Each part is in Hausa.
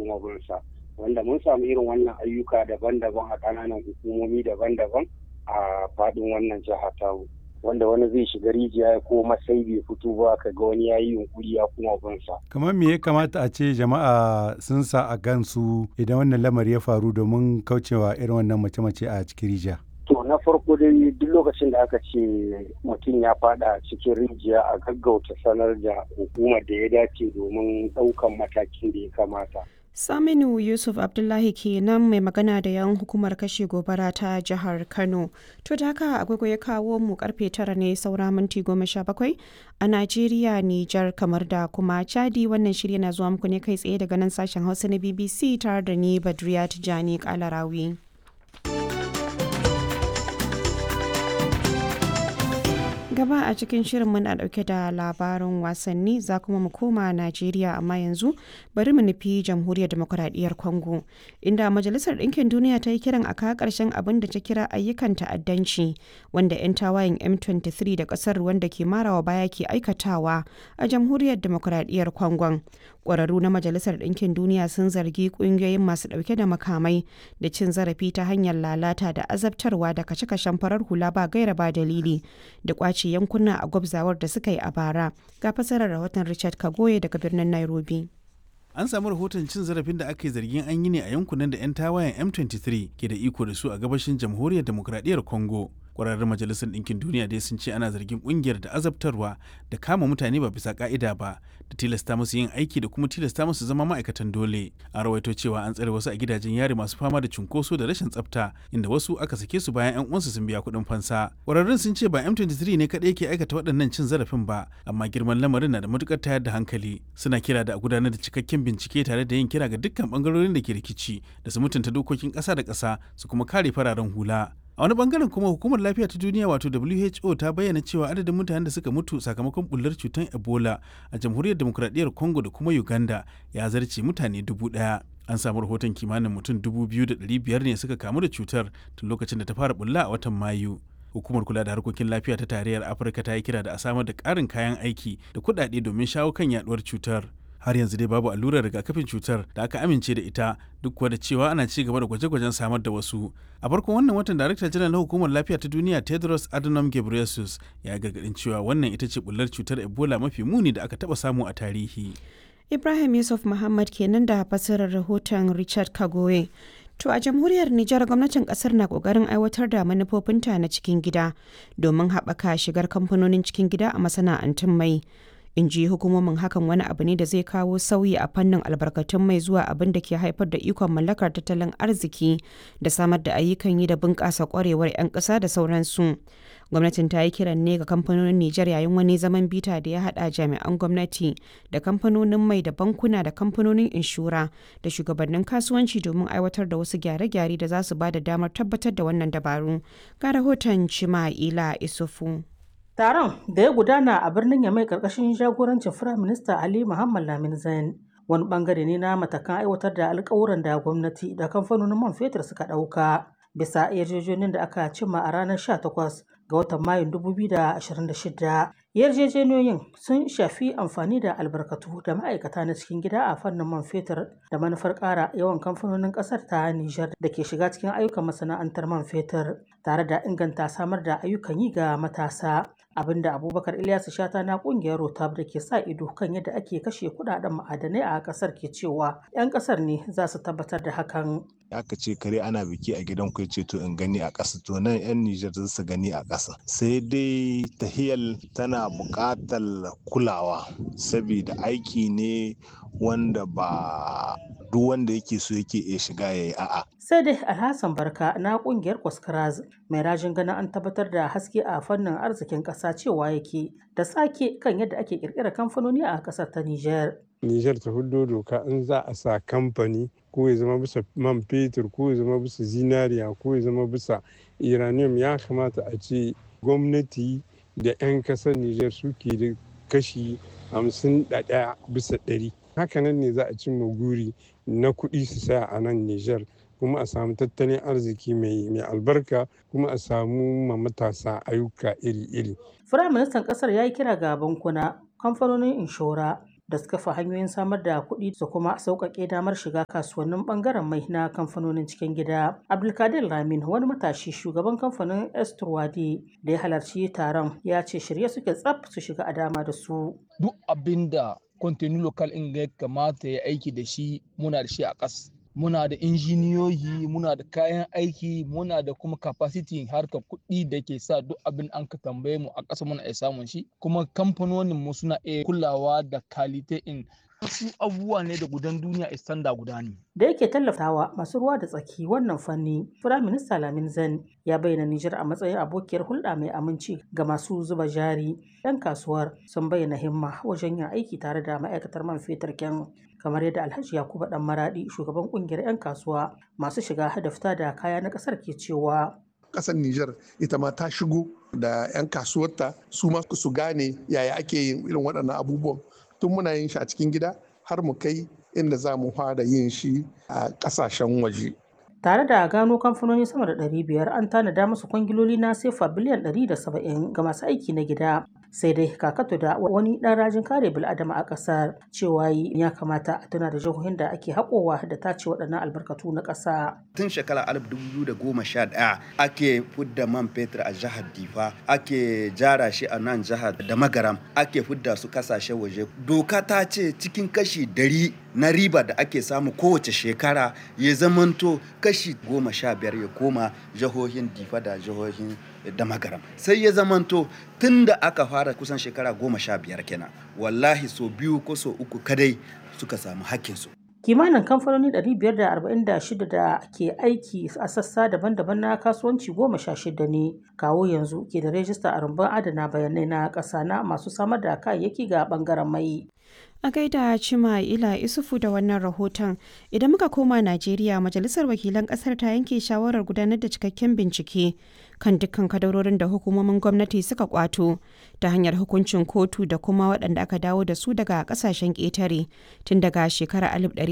kuma binsa wanda mun samu irin wannan ayyuka daban-daban a ƙananan hukumomi daban-daban a faɗin wannan jiha tamu wanda wani zai shiga rijiya ko masai bai fito ba ka ga wani ya yi yunkuri ya kuma binsa. kamar me ya kamata a ce jama'a sun sa a gansu idan wannan lamari ya faru domin kaucewa irin wannan mace-mace a cikin rijiya To na farko dai duk lokacin da aka ce mutum ya fada cikin rijiya a gaggauta sanar da hukumar da ya dace domin ɗaukan matakin da ya kamata. Saminu Yusuf Abdullahi kenan mai magana da yan hukumar kashe gobara ta jihar Kano. To da haka agogo ya kawo mu karfe tara ne saura minti goma sha bakwai a Najeriya, Nijar kamar da kuma Chadi wannan shirya na zuwa muku ne kai tsaye daga nan sashen Hausa na BBC tare da ni Badriya Tijani Kalarawi. gaba a cikin shirin muna dauke da labarin wasanni za kuma mu koma najeriya amma yanzu bari mu nufi jamhuriyar demokuraɗiyyar congo inda majalisar ɗinkin duniya ta yi kiran a kawo ƙarshen abin da ta kira ayyukan ta'addanci wanda 'yan tawayen m23 da ƙasar wanda ke marawa baya ke aikatawa a jamhuriyar demokuraɗiyyar congo ƙwararru na majalisar ɗinkin duniya sun zargi ƙungiyoyin masu ɗauke da makamai da cin zarafi ta hanyar lalata da azabtarwa da kashe-kashen farar hula ba gaira ba dalili da ƙwace yankuna a gwabzawar da suka yi a bara ga fasarar rahoton richard kagoye daga birnin nairobi an samu rahoton cin zarafin da aka yi zargin an yi ne a yankunan da 'yan tawayen m23 ke da iko da su a gabashin jamhuriyar demokradiyyar congo kwararrun majalisar ɗinkin duniya dai sun ce ana zargin ƙungiyar da azabtarwa da kama mutane ba bisa ka'ida ba da tilasta musu yin aiki da kuma tilasta musu zama ma'aikatan dole a rawaito cewa an tsare wasu a gidajen yari masu fama da cunkoso da rashin tsafta inda wasu aka sake su bayan 'yan uwansu sun biya kuɗin fansa kwararrun sun ce ba m23 ne kaɗai ke aikata waɗannan cin zarafin ba amma girman lamarin na da matukar tayar da hankali suna kira da a gudanar da cikakken bincike tare da yin kira ga dukkan bangarorin da ke rikici da su mutunta dokokin ƙasa da ƙasa su kuma kare fararen hula a wani bangaren kuma hukumar lafiya ta duniya wato who ta bayyana cewa adadin mutanen da suka mutu sakamakon bullar cutar ebola a jamhuriyar demokradiyyar congo da kuma uganda ya zarce mutane dubu daya an samu rahoton kimanin mutum dubu biyu da ɗari biyar ne suka kamu da cutar tun lokacin da ta fara bulla a watan mayu hukumar kula da harkokin lafiya ta tarayyar afirka ta yi kira da a samar da ƙarin kayan aiki da kuɗaɗe domin shawo kan yaduwar cutar har yanzu dai babu allurar rigakafin cutar da aka amince da ita duk kuwa da cewa ana ci gaba da gwaje-gwajen samar da wasu a farkon wannan watan darakta janar na hukumar lafiya ta duniya tedros adhanom ghebreyesus ya gargadin cewa wannan ita ce bullar cutar ebola mafi muni da aka taba samu a tarihi ibrahim yusuf muhammad kenan da fasirar rahoton richard kagoye To a jamhuriyar Nijar gwamnatin kasar na kokarin aiwatar da manufofinta na cikin gida domin haɓaka shigar kamfanonin cikin gida a masana'antun mai. in ji hukumomin hakan wani abu ne da zai kawo sauyi a fannin albarkatun mai zuwa abin da ke haifar da ikon mallakar tattalin arziki da samar da ayyukan yi da bunƙasa kwarewar 'yan ƙasa da sauransu gwamnatin ta yi kiran ne ga kamfanonin nijar yayin wani zaman bita da ya haɗa jami'an gwamnati da kamfanonin mai da bankuna da kamfanonin inshura da shugabannin kasuwanci domin aiwatar da wasu gyare-gyare da za su ba da damar tabbatar da wannan dabaru ga rahoton cima'ila isufu Taron da ya gudana a birnin Yamai karkashin jagorancin Firayim Minista Ali Muhammad Lamin Zain wani bangare ne na matakan aiwatar da alkawuran da gwamnati da kamfanonin man fetur suka ɗauka bisa yarjejeniyar da aka cimma a ranar 18 ga watan Mayun 2026. Yarjejeniyoyin sun shafi amfani da albarkatu da ma'aikata na cikin gida a fannin man fetur da manufar ƙara yawan kamfanonin ƙasar ta Nijar da ke shiga cikin ayyukan masana'antar man fetur tare da inganta samar da ayyukan yi ga matasa. abinda abubakar ilyasu shata na kungiyar rotab da ke sa ido kan yadda ake kashe kudaden ma'adanai a kasar ke cewa 'yan kasar ne za su tabbatar da hakan aka ce kare ana biki a gidan ku ce to in gani a ƙasa to nan 'yan Nijar za su gani a ƙasa sai dai tahiyal tana buƙatar kulawa saboda aiki ne wanda ba duk wanda yake so yake iya shiga ya yi a'a. Sai dai Alhassan Barka na kungiyar Kwaskaraz mai rajin ganin an tabbatar da haske a fannin arzikin ƙasa cewa yake da sake kan yadda ake ƙirƙirar kamfanoni a ƙasar ta Nijar. Nijar ta hudo doka in za a sa kamfani ko ya zama bisa man fetur ko ya zama bisa zinariya ko ya zama bisa uranium ya kamata a ce gwamnati da 'yan kasar Nijar suke da kashi hamsin da ɗaya bisa ɗari. Hakanan ne za a cimma guri na kuɗi su saya a nan Nijar kuma a samu tattalin arziki mai albarka kuma a samu ma matasa ayyuka iri-iri. Firaministan ƙasar ya yi kira ga bankuna, kamfanonin inshora da suka fi hanyoyin samar da kuɗi da kuma sauƙaƙe damar shiga kasuwannin ɓangaren mai na kamfanonin cikin gida. Abdulkadir Lamin wani matashi shugaban kamfanin Esturwadi da ya halarci taron ya ce shirye suke tsaf su shiga a dama da su. Duk abin da kontinu lokal in ya kamata ya aiki da shi muna da shi a ƙas. Muna da injiniyoyi, muna da kayan aiki, muna da kuma capacity harkar kuɗi da ke sa duk abin an ka tambaye mu a ƙasa muna iya samun shi. Kuma kamfanonin mu suna iya kulawa da kalite in wasu abubuwa ne da gudan duniya istanda guda ne. Da yake tallafawa masu ruwa da tsaki wannan fanni, Firaminista Lamin Zan ya bayyana Nijar a matsayin abokiyar hulɗa mai aminci ga masu zuba jari. 'Yan kasuwar sun bayyana himma wajen yin aiki tare da ma'aikatar man fetur kyan kamar yadda Alhaji Yakubu Dan Maradi shugaban kungiyar 'yan kasuwa masu shiga da fita da kaya na ƙasar ke cewa. Ƙasar Nijar ita ma ta shigo da 'yan kasuwarta su ma su gane yaya ake yin irin waɗannan abubuwan tun muna yin shi a cikin gida har mu kai inda za mu fara yin shi a ƙasashen waje. Tare da gano kamfanoni sama da 500 an tanada musu kwangiloli na sefa biliyan 170 ga masu aiki na gida. Sai dai kakato da wani ɗan rajin kare bil'adama a ƙasar cewa ya kamata a tuna da jihohin da ake haƙowa da tace waɗannan albarkatu na ƙasa. Tun shekara 2011 ake fudda man fetur a jihar Difa, ake jara shi a nan jihar da magaram, ake fudda su kasashe waje. Doka ta ce cikin kashi dari na riba da ake samu kowace shekara ya zamanto kashi goma sha biyar ya koma jihohin Difa da jihohin da magaram. Sai ya zamanto tun da aka fara kusan shekara goma sha biyar kenan. Wallahi so biyu ko so uku kadai suka samu hakkinsu. kimanin kamfanoni 546 da ke aiki a sassa daban-daban na kasuwanci goma sha shida ne kawo yanzu ke da rajista a rumbun adana bayanai na ƙasa na masu samar da kayayyaki ga bangaren mai A gaida Cima Ila Isufu da wannan rahoton, idan muka koma Najeriya, Majalisar Wakilan Kasar ta yanke shawarar gudanar da cikakken bincike kan dukkan kadarorin da hukumomin gwamnati suka kwato ta hanyar hukuncin kotu da kuma waɗanda aka dawo da su daga ƙasashen ƙetare tun daga shekarar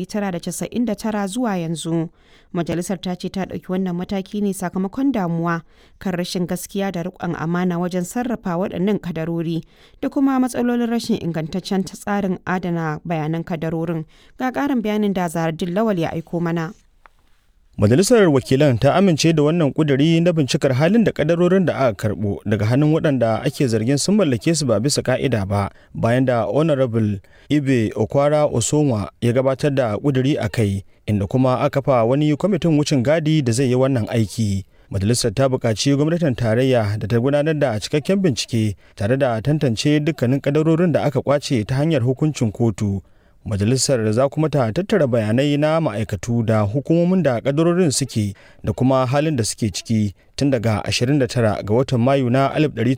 1999 zuwa yanzu. Majalisar ta ce ta ɗauki wannan mataki ne sakamakon damuwa kan rashin gaskiya da riƙon amana wajen sarrafa waɗannan kadarori da kuma matsalolin rashin ingantaccen tsarin adana bayanan kadarorin ga ƙarin bayanin da zaradin lawal ya aiko mana. Majalisar Wakilan ta amince da wannan kuduri na bincikar halin da kadarorin da aka karbo daga hannun waɗanda ake zargin sun mallake su ba bisa ka'ida ba bayan da Honorable Ibe Okwara Osoma ya gabatar da kuduri a kai inda kuma aka fa wani kwamitin wucin gadi da zai yi wannan aiki. Majalisar ta buƙaci gwamnatin tarayya da ta gudanar da cikakken bincike tare da tantance dukkanin kadarorin da aka kwace ta hanyar hukuncin kotu. Majalisar za kuma ta tattara bayanai na ma'aikatu da hukumomin da kadarorin suke da kuma halin da suke ciki tun daga 29 ga watan Mayu na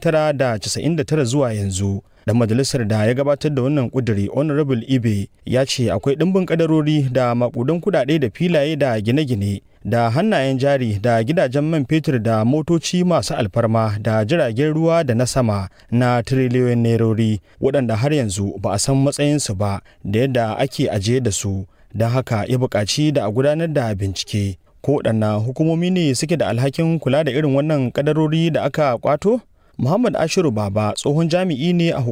1999 zuwa yanzu. Dan majalisar da ya gabatar da wannan kuduri Honorable Ibe ya ce akwai ɗimbin kadarori da makudan kudade da filaye da gine-gine da hannayen jari da gidajen man fetur da motoci masu alfarma da jiragen ruwa da na sama na tiriliyoyin nerori waɗanda har yanzu ba a san matsayinsu ba da yadda ake ajiye da su don haka ya buƙaci da a gudanar da bincike ko waɗanna hukumomi ne suke da alhakin kula da irin wannan kadarori da aka kwato muhammad ashiru baba tsohon jami'i ne a